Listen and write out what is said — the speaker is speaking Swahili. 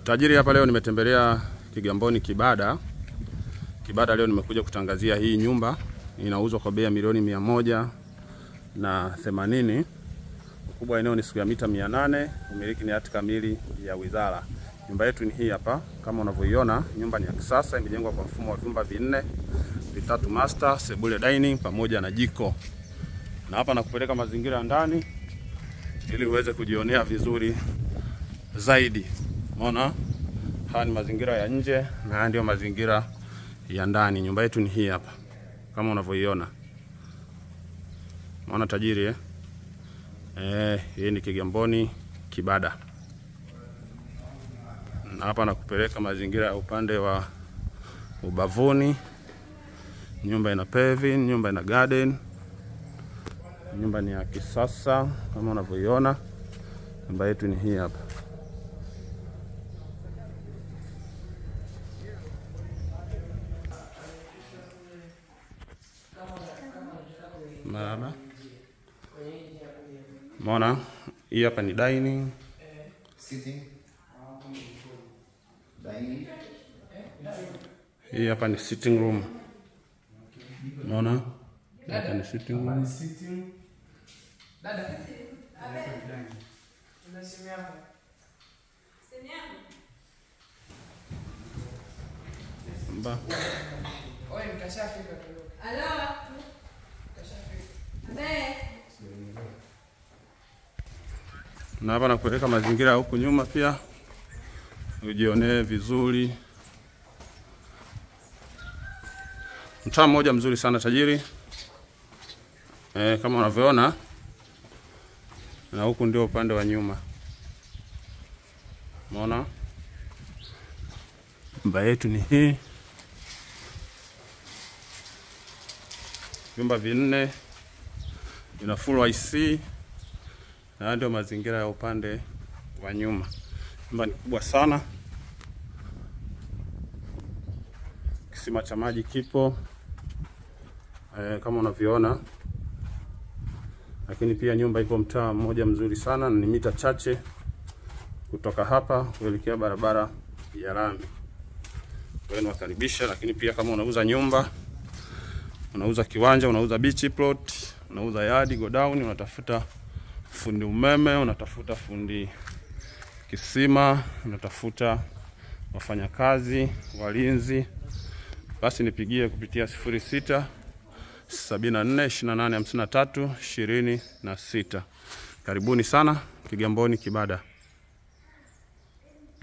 Tajiri hapa leo nimetembelea Kigamboni Kibada. Kibada leo nimekuja kutangazia hii nyumba inauzwa kwa bei ya milioni mia moja na themanini. Ukubwa wa eneo ni square mita mia nane. Umiliki ni hati kamili ya wizara. Nyumba yetu ni hii hapa kama unavyoiona. Nyumba ni ya kisasa, imejengwa kwa mfumo wa vyumba vinne, vitatu master, sebule dining pamoja na jiko. Na hapa nakupeleka mazingira ya ndani ili uweze kujionea vizuri zaidi. Umeona, haya ni mazingira ya nje na haya ndio mazingira ya ndani. Nyumba yetu ni hii hapa kama unavyoiona. Umeona tajiri eh? Eh, hii ni Kigamboni Kibada. Na hapa nakupeleka mazingira ya upande wa ubavuni. Nyumba ina paving, nyumba ina garden. Nyumba ni ya kisasa kama unavyoiona. Nyumba yetu ni hii hapa. Maraba. Mona, hii hapa ni dining. Sitting. Dining. Hii hapa ni sitting room. Unaona? Hapa ni sitting room. Mba. Na hapa nakuweka mazingira ya huku nyuma pia ujionee vizuri. Mtaa mmoja mzuri sana tajiri, e, kama unavyoona, na huku ndio upande wa nyuma. Umeona nyumba yetu ni hii, vyumba vinne, ina full IC na haya ndio mazingira ya upande wa nyuma. Nyumba ni kubwa sana, kisima cha maji kipo e, kama unavyoona, lakini pia nyumba iko mtaa mmoja mzuri sana, ni mita chache kutoka hapa kuelekea barabara ya lami. Kwa hiyo nawakaribisha, lakini pia kama unauza nyumba, unauza kiwanja, unauza beach plot, unauza yard, godown, unatafuta fundi umeme, unatafuta fundi kisima, unatafuta wafanyakazi, walinzi, basi nipigie kupitia sifuri sita sabini na nne ishirini na nane hamsini na tatu ishirini na sita. Karibuni sana Kigamboni Kibada.